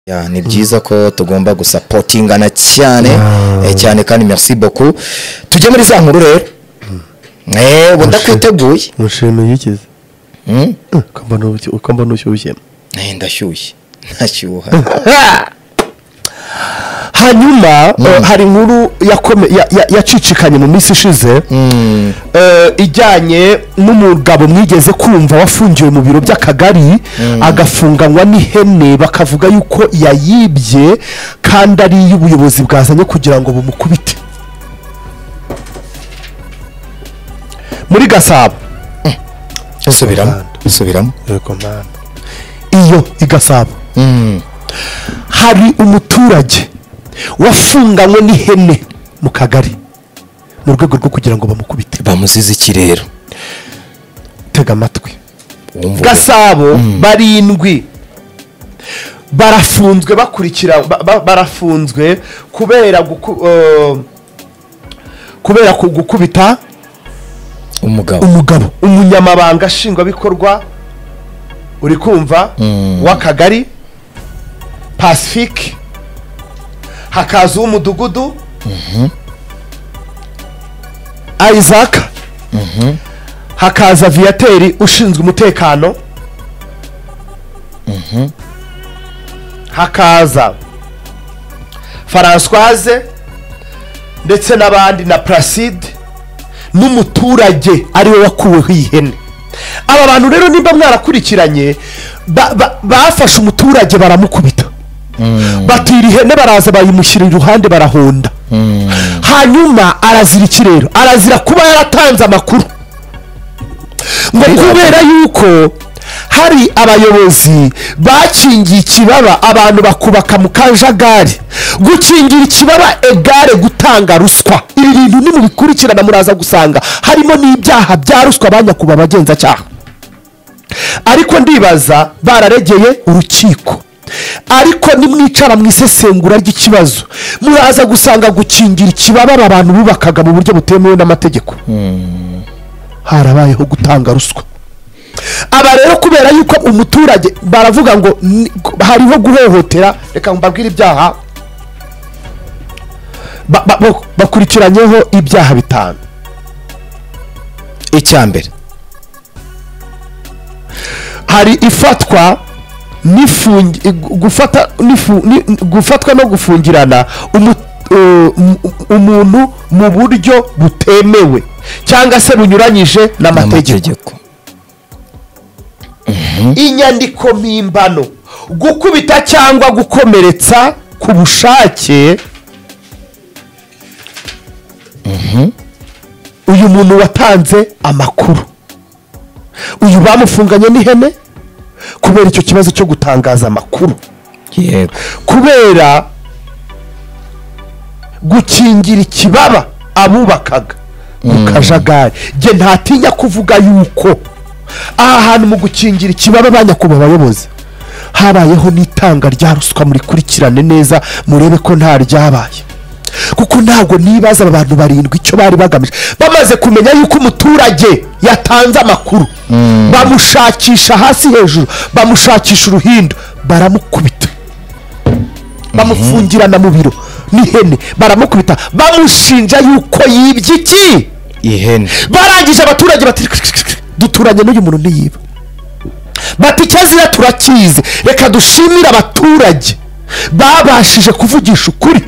Ya, ni byiza ko tugomba gusapotingana cyane eh, cyane kandi merci beaucoup tujye muri za nkuru rero eh ubu ndakwiteguye umushinga uyikize Hmm? ukamba ntushyushye Eh, ndashyushye ntashyuha hanyuma eh, hari inkuru yakome- ya- ya- yacicikanye mu minsi ishize Mm. eh, ijyanye n'umugabo mwigeze kumva wafungiwe mu biro by'akagari agafunganywa n'ihene bakavuga yuko yayibye kandi ari iy'ubuyobozi bwazanye kugira ngo bumukubite muri gasabo subiramo subiramo yego mwana iyo i gasabo Mm. hari umuturage wafunganywe n'ihene mu kagari mu rwego rwo kugira ngo bamukubite bamuzize ikirero tega amatwi Wumva gasabo barindwi barafunzwe bakurikira ba- ba- barafunzwe kubera guku- eh, kubera ku- gukubita umugabo umugabo umunyamabanga nshingwabikorwa uri kumva w'akagari pacifique hakaza uw'umudugudu isaac hakaza viyateri ushinzwe umutekano hakaza francoise ndetse n'abandi na placide n'umuturage ariwe wakuweho iyi hene aba bantu rero nimba mwarakurikiranye ba- ba- bafashe umuturage baramukubita batira ihene baraza bayimushyira iruhande barahonda hanyuma arazira ikirero arazira kuba yaratanze amakuru ngo kubera yuko hari abayobozi bakingiye ikibaba abantu bakubaka mu kajagari gukingira ikibaba egare gutanga ruswa ibi bintu nimubikurikirana muraza gusanga harimo n'ibyaha bya ruswa banyakuba abagenzacyaha ariko ndibaza bararegeye urukiko ariko nimwicara mu isesengura ry'ikibazo muraza gusanga gukingira ikibaba aba bantu bubakaga mu buryo butemewe n'amategeko harabayeho gutanga ruswa aba rero kubera yuko umuturage baravuga ngo ni- hariho guhohotera reka mbabwire ibyaha Ba- ba- ba- bakurikiranyeho ibyaha bitanu icyambere hari ifatwa n'ifungi- gu- gufata n'ifu- ni- gufatwa no gufungirana umu- eh, um- umuntu mu buryo butemewe cyangwa se bunyuranyije n'amategeko n'amategeko inyandiko mpimbano gukubita cyangwa gukomeretsa ku bushake uyu muntu watanze amakuru uyu bamufunganye n'ihene kubera icyo kibazo cyo gutangaza amakuru yego kubera gukingira ikibaba abubakaga mu kajagari nge ntatinya kuvuga yuko aha hantu mu gukingira ikibaba ba nyakubahwa abayobozi habayeho n'itanga rya ruswa murikurikirane neza murebe ko nta ryabaye kuko ntabwo nibaza aba bantu barindwi icyo bari bagamije bamaze kumenya yuko umuturage yatanze amakuru bamushakisha hasi hejuru bamushakisha uruhindu baramukubita bamufungirana mu biro n'ihene baramukubita bamushinja yuko yibye iki ihene barangije abaturage bati "Kirikirikiri, duturanye n'uyu muntu ntiyiba bati icyazira turakizi reka dushimire abaturage babashije kuvugisha ukuri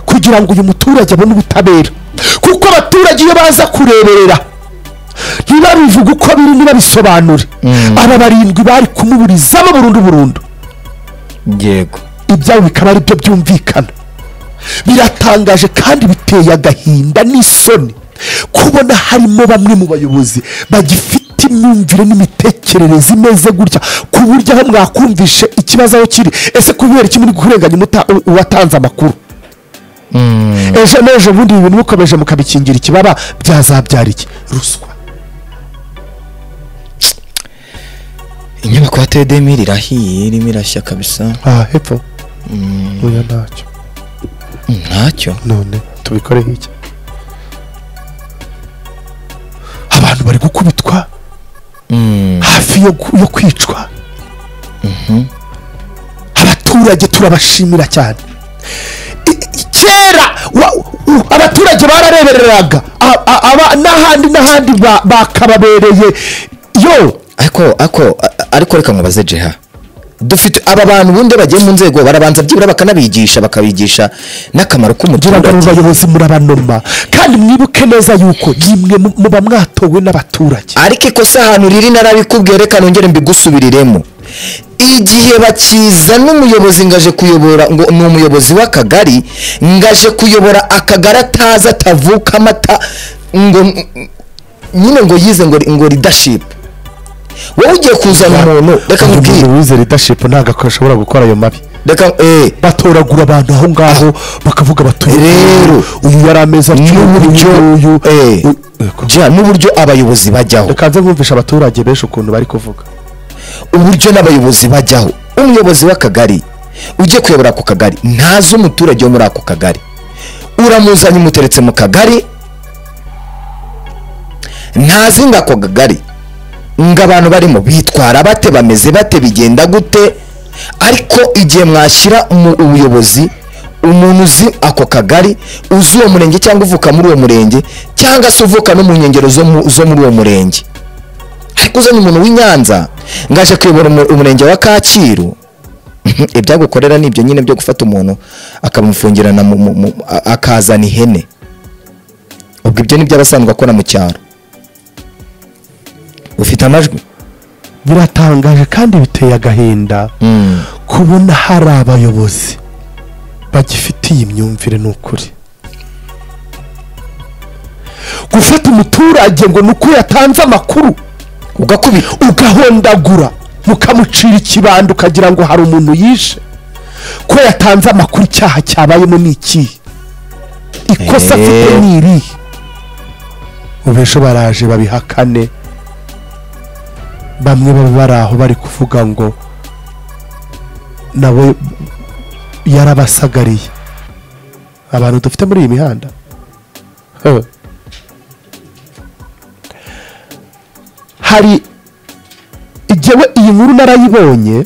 kugira ngo uyu muturage abone ubutabera kuko abaturage iyo baza kureberera ntibabivuge uko biri ntibabisobanure aba barindwi bari kumuburizamo burundu burundu yego ibyabo bikaba ari byo byumvikana biratangaje kandi biteye agahinda n'isoni kubona harimo bamwe mu bayobozi bagifite imyumvire n'imitekerereze imeze gutya ku buryo aho mwakumvishe ikibazo aho kiri ese kubera iki muri kurenganya umuta- u- uwatanze amakuru ejo n'ejo bundi ibi bintu mukomeje mukabikingira ikibaba byazabyara iki ruswa inyubako ya tedemiri irahiye irimo irashya kabisa aha hepfo oya ntacyo ntacyo none tubikoreho iki abantu bari gukubitwa hafi yo, gu- yo kwicwa abaturage abaturage turabashimira cyane I- i- kera wa- u- abaturage bararebereraga a- a- aba- n'ahandi n'ahandi ba- bakababereye yo ariko ariko a- ariko reka nkubaze jeha dufite aba bantu ubundi bagiye mu nzego barabanza byibura bakanabigisha bakabigisha n'akamaro kugira ngo k'umuturage abayobozi murabanoma kandi mwibuke neza yuko nimwe mu- muba mwatowe n'abaturage ariko ikosa ahantu riri narabikubwiye reka nongere mbigusubiriremo igihe bakiza n'umuyobozi ngaje kuyobora ngo ni umuyobozi w'akagari ngaje kuyobora akagari atazi atavuka amata ngo nyine ngo yize ngo ngo leadership wowe ugiye kuzana umuntu reka nkubwire umuntu wize leadership ntabwo ashobora gukora ayo mabi reka eh batoragura abantu aho ngaho bakavuga batuye Rero, uyu yari ameza n'uburyo eh ja n'uburyo abayobozi bajyaho reka nze mwumvisha abaturage benshi ukuntu bari kuvuga uburyo n'abayobozi bajyaho umuyobozi w'akagari ujye kuyobora ako kagari ntazi umuturage wo muri ako kagari uramuzanye umuteretse mu kagari ntazi ngo ako kagari ngo abantu barimo bitwara bate bameze bate bigenda gute ariko igihe mwashyira mu ubuyobozi umuntu uzi ako kagari uzi uwo murenge cyangwa uvuka muri uwo murenge cyangwa se uvuka no mu nkengero zo mu- zo muri uwo murenge ariko uzanye umuntu w'i Nyanza ngo aje kuyobora umu- umurenge wa Kacyiru ibyagukorera ni ibyo nyine byo gufata umuntu akamufungirana mu- mu- mu- a- akazana ihene ubwo ibyo ni byo abasanzwe akora mu cyaro ufite amajwi biratangaje kandi biteye agahinda kubona hari abayobozi bagifitiye imyumvire ni ukuri gufata umuturage ngo ni uko yatanze amakuru ugakubita ugahondagura mukamucira ikibando ukagira ngo hari umuntu yishe ko yatanze amakuru icyaha cyabayemo ni ikihe Eh. ikosa afite ni irihe ubesho baraje babihakane bamwe baba bari aho bari kuvuga ngo nawe yarabasagariye abantu dufite muri iyi mihanda Huh. hari igewe iyi nkuru narayibonye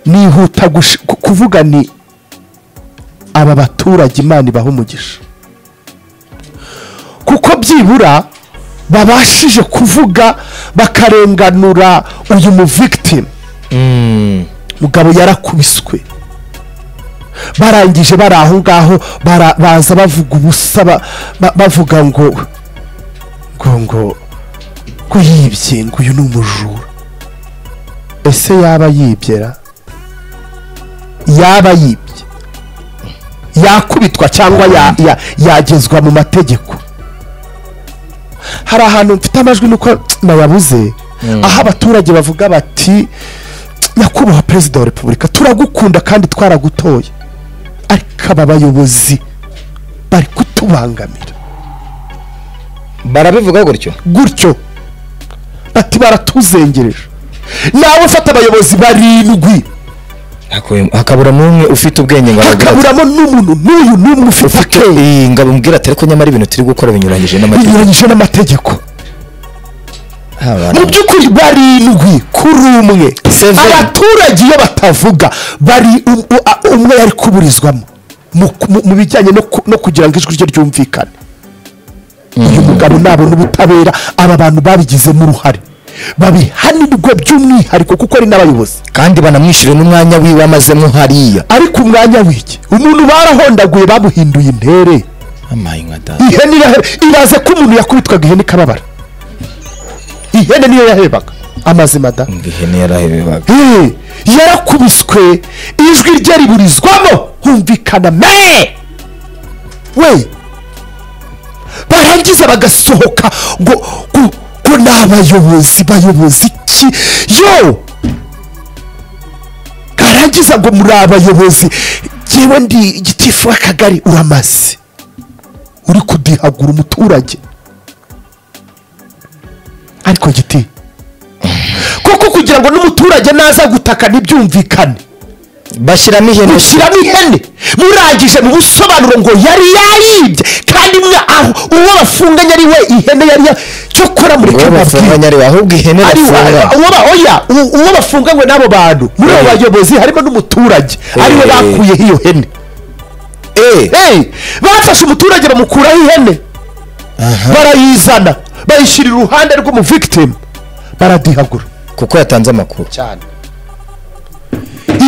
nihuta gush- ku- kuvuga ni aba baturage imana ibaha umugisha kuko byibura babashije kuvuga bakarenganura uyu mu victim mugabo yarakubiswe barangije bari aho ngaho bara- baza bavuga ubusa ba- ba- bavuga ngo ngo ngo ko yibye ngo uyu ni umujura ese yaba yibyera yaba yibye yakubitwa cyangwa ya- ya- yagezwa mu mategeko hari ahantu mfite amajwi nuko nayabuze aho abaturage bavuga bati nyakubahwa perezida wa repubulika turagukunda kandi twaragutoye ariko aba bayobozi bari kutubangamira barabivuga gutyo gutyo bati baratuzengereje nawe ufata abayobozi barindwi hakabura n'umwe ufite ubwenge ngo aragira ati, hakaburamo n'umuntu n'uyu n'umwe ufite akenge "Eh, ngo abimubwire ati ariko nyamara ibintu turi gukora binyuranyije n'amategeko binyuranyije n'amategeko Ah, bana. mu by'ukuri barindwi kuri umwe Seven. abaturage iyo batavuga bari u- u- a- umwe yari kuburizwamo mu- mu- mu bijyanye no ku- no kugira ngo ijwi rye ryumvikane uyu mugabo nabona ubutabera aba bantu babigizemo uruhare babihanirwe by'umwihariko kuko ari n'abayobozi kandi banamwishyure n'umwanya wiwe amazemo hariya ariko umwanya w'iki umuntu barahondaguye bamuhinduye intere amaye nka data ihene iraheba iraze ko umuntu yakubitwaga ihene ikababara ihene niyo yahebaga amazima da ngo ihene yarahebebaga Eh, yarakubiswe ijwi rye riburizwamo humvikana me we barangiza bagasohoka ngo ngo ngo ni abayobozi bayobozi ki yo karangiza ngo muri abayobozi jyewe ndi gitifu w'akagari uramaze uri kudihagura umuturage ariko giti koko kugira ngo n'umuturage naza gutaka ntibyumvikane bashyiramo ihene mushyiramo ihene murangije mu busobanuro ngo yari yaribye kandi mwa- aho uwo bafunganye ari we ihene yari ya- cyokora mureke uwo mbabwire bafunganya areba ahubwo ihene ari bafunga uwo ba- oya uwo uwo bafunganywe n'abo bantu muri abo Eh. bayobozi harimo n'umuturage ariwe Eh. bakuyeho iyo hene eee Hey, bafashe umuturage bamukuraho ihene barayizana bayishyira iruhande rw'umuvigitimu baradihagura kuko yatanze amakuru cyane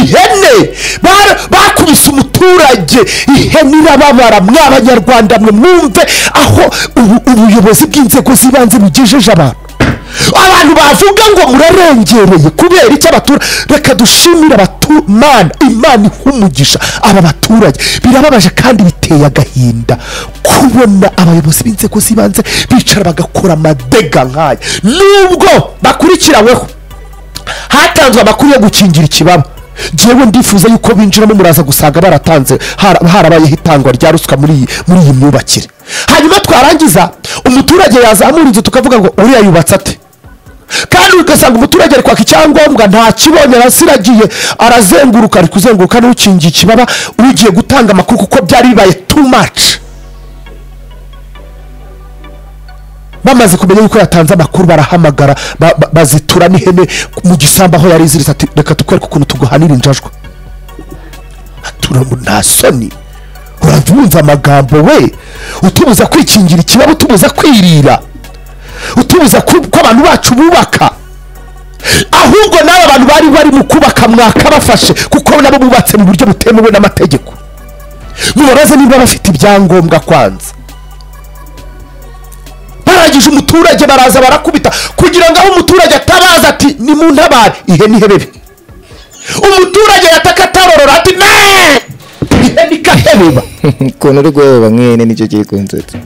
ihene bara- bakubise umuturage ihene irababara mw'abanyarwanda mwe mwumve aho ubu- ubuyobozi bw'inzego z'ibanze bugejeje abantu abantu bavuga ngo murarengereye kubera icyo abaturage reka dushimire abatu- Mana imana iha umugisha aba baturage birababaje kandi biteye agahinda kubona abayobozi b'inzego z'ibanze bicara bagakora amadega nk'aya nubwo bakurikiranyweho hatanzwe amakuru yo gukingira ikibaba njyewe ndifuza yuko binjiramo muraza gusanga baratanze har- harabayeho itangwa rya ruswa muri iyi muri iyi myubakire hanyuma twarangiza umuturage yazamura inzu tukavuga ngo uriya yubatse ate kandi ugasanga umuturage ari kwaka icyangombwa nta kibonye arasiragiye arazenguruka ari kuzenguruka n'ukingiye ikibaba ugiye gutanga amakuru kuko byari bibaye too much bamaze kumenya yuko yatanze amakuru barahamagara ba- ba- bazitura n'ihene mu gisambu aho yari iziritse ati reka tukwereke ukuntu tuguhanira injajwa atura mu nta soni urajya wumva amagambo we utubuza kwikingira ikibaba utubuza kwirira utubuza ku- ko abantu bacu bubaka ahubwo n'aba bantu bari bari mu kubaka mwaka bafashe kuko nabo bubatse mu buryo butemewe n'amategeko mubabaze niba bafite ibyangombwa kwanza barangije umuturage baraza barakubita kugira ngo aho umuturage atabaza ati ni mu ntabare ihene ihebebe umuturage yataka atarorora ati ne ihene ikahebeba ukuntu uri guheba nk'ihene nicyo kiri kunsetsa